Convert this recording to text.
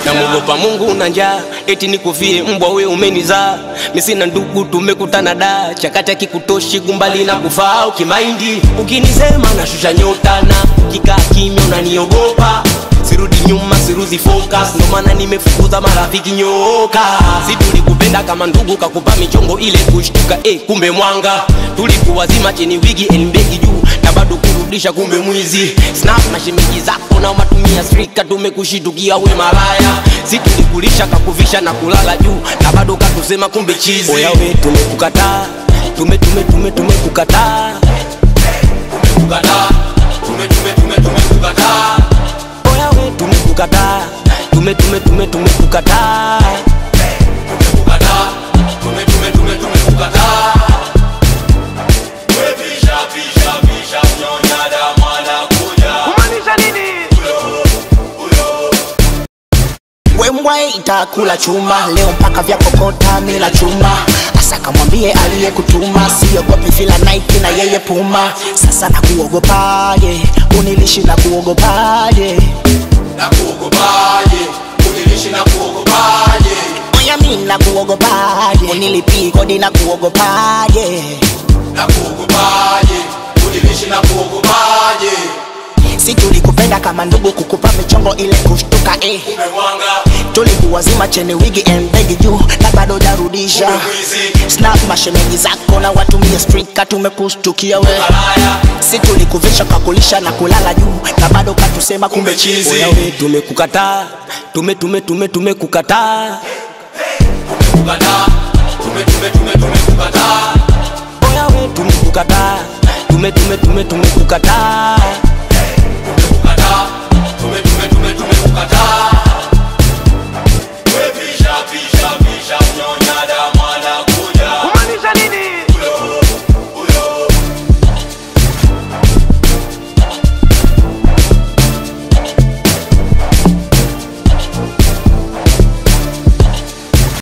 namuogopa Mungu na njaa, eti nikufie mbwa we umenizaa. Mimi sina ndugu, tumekutana da chakati kikutoshi gumbali na kufaa ukimaindi. Ukinisema nashusha nyota na kikaa kimya unaniogopa sirudi nyuma siruzi focus ndo maana nimefukuza marafiki nyoka si tulikupenda kama ndugu kakupa michongo ile kushtuka eh, kumbe mwanga tulikuwa zima chini wigi elmbegi juu na bado kurudisha kumbe mwizi snap na shemeji zako na matumia strika tumekushitukia we malaya si tulikulisha kakuvisha na kulala juu na bado katusema kumbe chizi oya we tumekukataa tume tume tume tumekukataa tumekukataa tume tume tume tumekukataa oya we tumekukataa tume tume tume tumekukataa tumekukataa tume tume tume tumekukataa wembwa itakula chuma leo mpaka vya kokota mila chuma asa kamwambie aliyekutuma siogopi vila Nike na yeye puma sasa nakuogopaje unilishi na kuogopaje na kuogopaje unilishi na kuogopaje oya mi na kuogopaje unilipii kodi na kuogopaje na kuogopaje unilishi na kuogopaje si tulikupenda kama ndugu kukupa michongo ile kushtuka eh. umemwanga tulikuwa zima cheni wigi embegi juu na bado jarudisha mwizi snap mashemeji zako na watumie strika tumekushtukia we malaya si tulikuvisha kakulisha na kulala juu na bado katusema kumbe kumbe chizi chizi we tumekukataa tume tume tume tumekukataa tumekukataa tume tume tume tumekukataa